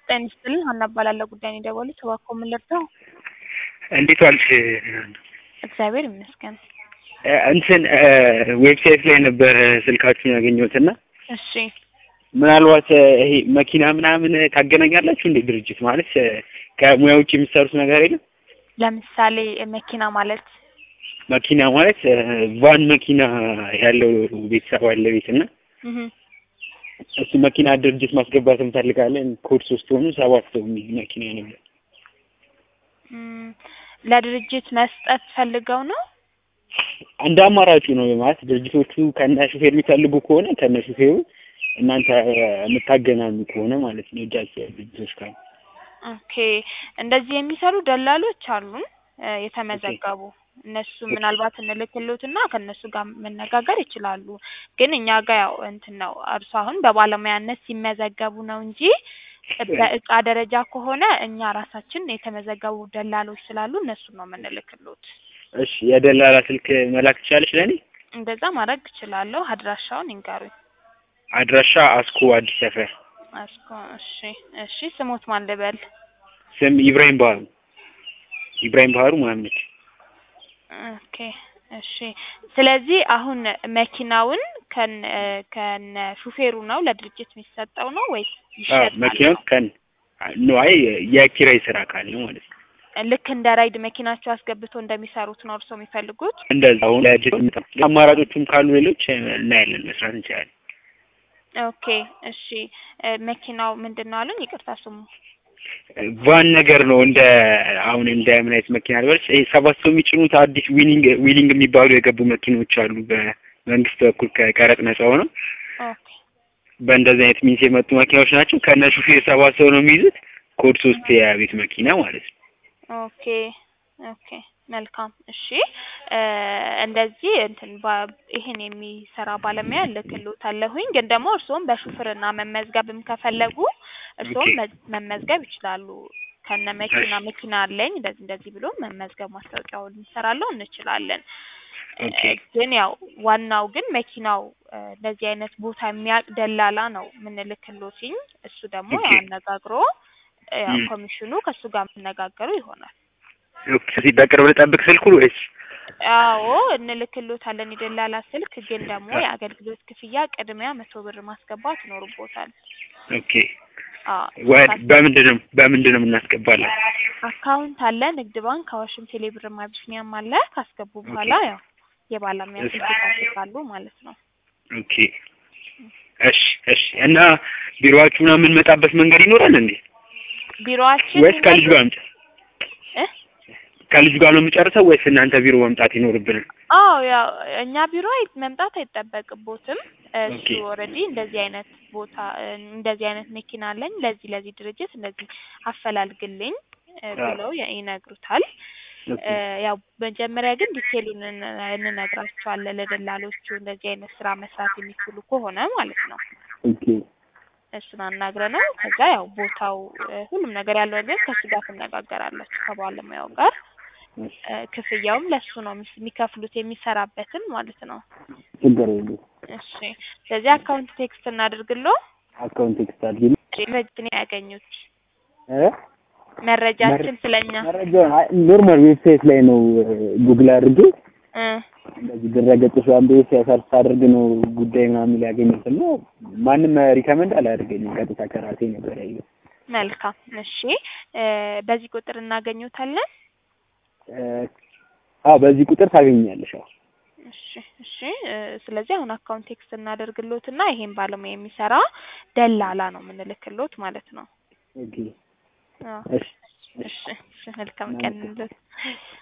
ጤና ይስጥልኝ ሀና እባላለሁ ጉዳይ ነው የደወሉት እባክዎ ምን ልርዳው? እንዴት ዋልሽ? እግዚአብሔር ይመስገን። እ እንትን ዌብሳይት ላይ ነበር ስልካችሁን ያገኘሁት እና እሺ ምናልባት ይሄ መኪና ምናምን ታገናኛላችሁ እንዴ? ድርጅት ማለት ከሙያ ውጭ የምትሰሩት ነገር የለም? ለምሳሌ መኪና ማለት መኪና ማለት ቫን መኪና ያለው ቤተሰብ አለ ቤት እና እህ እሱ መኪና ድርጅት ማስገባት እንፈልጋለን። ኮድ ሶስት ሆኑ ሰባት ሰው የሚይዝ መኪና ነበር። እም፣ ለድርጅት መስጠት ፈልገው ነው? እንደ አማራጩ ነው ማለት ድርጅቶቹ ከነ ሹፌር የሚፈልጉ ከሆነ ከነ ሹፌሩ እናንተ የምታገናኙ ከሆነ ማለት ነው እጃቸው ያሉ ድርጅቶች ካሉ ኦኬ እንደዚህ የሚሰሩ ደላሎች አሉን እ የተመዘገቡ እነሱ ምናልባት እንልክልዎትና ከእነሱ ጋር መነጋገር ይችላሉ። ግን እኛ ጋር ያው እንትን ነው እርሱ አሁን በባለሙያነት ሲመዘገቡ ነው እንጂ በእቃ ደረጃ ከሆነ እኛ ራሳችን የተመዘገቡ ደላሎች ስላሉ እነሱን ነው የምንልክልዎት። እሺ የደላላ ስልክ መላክ ትችላለች ለእኔ? እንደዛ ማድረግ እችላለሁ። አድራሻውን ይንገሩኝ። አድራሻ አስኮ አዲስ ሰፈር። አስኮ እሺ፣ እሺ ስሞት ማን ልበል? ስም ኢብራሂም ባህሩ። ኢብራሂም ባህሩ መሀመድ። ኦኬ እሺ። ስለዚህ አሁን መኪናውን ከነ ከነ ሹፌሩ ነው ለድርጅት የሚሰጠው ነው ወይስ ይሸጣል? መኪናው ከን ነው አይ የኪራይ ስራ ካለ ማለት ነው። ልክ እንደ ራይድ መኪናቸው አስገብቶ እንደሚሰሩት ነው እርስዎ የሚፈልጉት? እንደዛ አሁን ለድርጅት አማራጮቹም ካሉ ሌሎች እናያለን፣ መስራት እንችላለን። ኦኬ እሺ። እ መኪናው ምንድን ነው አሉኝ? ይቅርታ ስሙ ቫን ነገር ነው እንደ አሁን እንደ ምን አይነት መኪና ልበልሽ? ይሄ ሰባት ሰው የሚጭኑት አዲስ ዊሊንግ ዊሊንግ የሚባሉ የገቡ መኪኖች አሉ በመንግስት በኩል ከቀረጥ ነጻ ሆነው ኦኬ በእንደዚህ አይነት ሚንስ የመጡ መኪናዎች ናቸው። ከነ ሹፌር ሰባት ሰው ነው የሚይዙት። ኮድ ሶስት የቤት መኪና ማለት ነው። ኦኬ ኦኬ መልካም እሺ። እ እንደዚህ እንትን ባ- ይሄን የሚሰራ ባለሙያ እልክልዎታለሁኝ። ግን ደግሞ እርስዎም በሹፍርና መመዝገብም ከፈለጉ እርስዎም ኦኬ። መ- መመዝገብ ይችላሉ። ከነ መኪና መኪና አለኝ እንደዚህ እንደዚህ ብሎ መመዝገብ ማስታወቂያውን እንሰራለሁ እንችላለን። እ ኦኬ። ግን ያው ዋናው ግን መኪናው እ እንደዚህ አይነት ቦታ የሚያውቅ ደላላ ነው የምንልክልዎትኝ። እሱ ደግሞ ኦኬ። አነጋግሮ እ ያው ም። ኮሚሽኑ ከእሱ ጋር የምነጋገሩ ይሆናል። ኦኬ። ስለዚህ በቅርብ ልጠብቅ ስልኩን ወይስ? አዎ እንልክልዎታለን የደላላ ስልክ። ግን ደግሞ የአገልግሎት ክፍያ ቅድሚያ መቶ ብር ማስገባት ይኖርቦታል። ኦኬ። አዎ ወ- በምንድን ነው በምንድን ነው የምናስገባለን? አካውንት አለ፣ ንግድ ባንክ፣ አዋሽም፣ ቴሌብርም አቢሲኒያም አለ። ካስገቡ በኋላ ያው የባለሙያ እሺ። ስልክ ይጠብቃሉ ማለት ነው። ኦኬ። እሺ፣ እሺ። እና ቢሮአችሁ ምናምን የምንመጣበት መንገድ ይኖራል እንዴ? ቢሮአችን ወይስ ከልጅ ጋር አምጪ እ ከልጅ ጋር ነው የምጨርሰው ወይስ እናንተ ቢሮ መምጣት ይኖርብናል? አዎ ያው እኛ ቢሮ አይ- መምጣት አይጠበቅቦትም። እሱ ኦኬ። ኦልሬዲ እንደዚህ አይነት ቦታ እ እንደዚህ አይነት መኪና አለኝ ለዚህ ለዚህ ድርጅት እንደዚህ አፈላልግልኝ እ አዎ። ብለው ያ- ይነግሩታል። ኦኬ። እ ያው መጀመሪያ ግን ዲቴሉን እን- እንነግራቸዋለን ለደላሎቹ እንደዚህ አይነት ስራ መስራት የሚችሉ ከሆነ ማለት ነው። ኦኬ። እሱን አናግረነው ከዛ ያው ቦታው እ ሁሉም ነገር ያለው ነገር ከእሱ ጋር ትነጋገራላችሁ ከባለሙያው ጋር። እሺ። እ ክፍያውም ለሱ ነው የሚስ- የሚከፍሉት የሚሰራበትን ማለት ነው። ችግር የለም። እሺ ስለዚህ አካውንት ቴክስት እናድርግሎ። አካውንት ቴክስት አድርጊ። መረጃችን ያገኙት እ መረጃችን ስለኛ መረጃ ኖርማል ዌብሳይት ላይ ነው ጉግል አድርጌ እ እንደዚህ ድረገጾች አንዱ ሲያሰርፍ አድርግ ነው ጉዳይ ምናምን ሊያገኙት እና ማንም ሪከመንድ አላደርገኝም። ቀጥታ ከራሴ ነበር ያየው። መልካም እሺ እ በዚህ ቁጥር እናገኙታለን። እ አዎ በዚህ ቁጥር ታገኛለሽ። አዎ እሺ እሺ እ ስለዚህ አሁን አካውንት ቴክስት እናደርግሎትና ይሄን ባለሙያ የሚሰራ ደላላ ነው የምንልክሎት ማለት ነው። ኦኬ አዎ እሺ እሺ እሺ መልካም ቀን እንሎት።